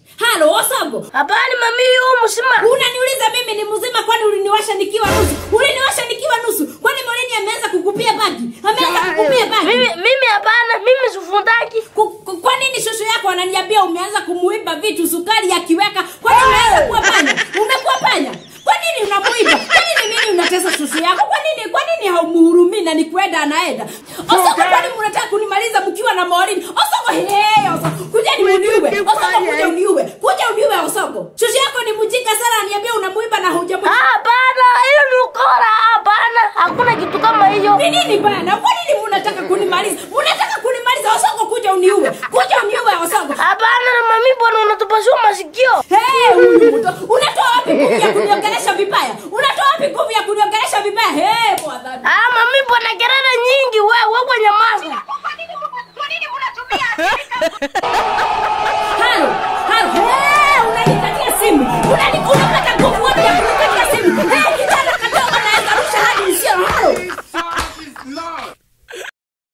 halo Osogo. Hapana mami, huyu mzima. Unaniuliza mimi ni mzima kwani uliniwasha nikiwa nusu? Uliniwasha nikiwa nusu. Kwani Morini ameanza kukupia bagi? Ameanza kukupia bagi? Mimi mimi hapana, mimi sifundaki. Ku- ku- Kwa nini shosho yako ananiambia umeanza kumuiba vitu sukari akiweka? Kwani umeanza kuwa panya? Umekuwa panya? Kwa nini unamuiba? Kwa nini mimi unatesa shosho yako? Kwa nini kwa nini haumuhurumii na ni kwenda anaenda? Osoko, kwani mnataka kunimaliza mkiwa na Morini? Osoko, hey, Osoko, kuja ni uniue. Osoko, kuja uniue. Kuja uniue Osoko. Shosho yako ni mjinga sana, ananiambia unamuiba na hujamuiba. Hapana, hiyo ni ukora. Hapana, hakuna kitu kama hiyo. Ni nini bana? Kwa nini mnataka kunimaliza? Mnataka kunimaliza Osoko, kuja uniue. Kuja uniue Osoko. Hapana na mami, bwana unatupasua masikio. Hey, huyu mtoto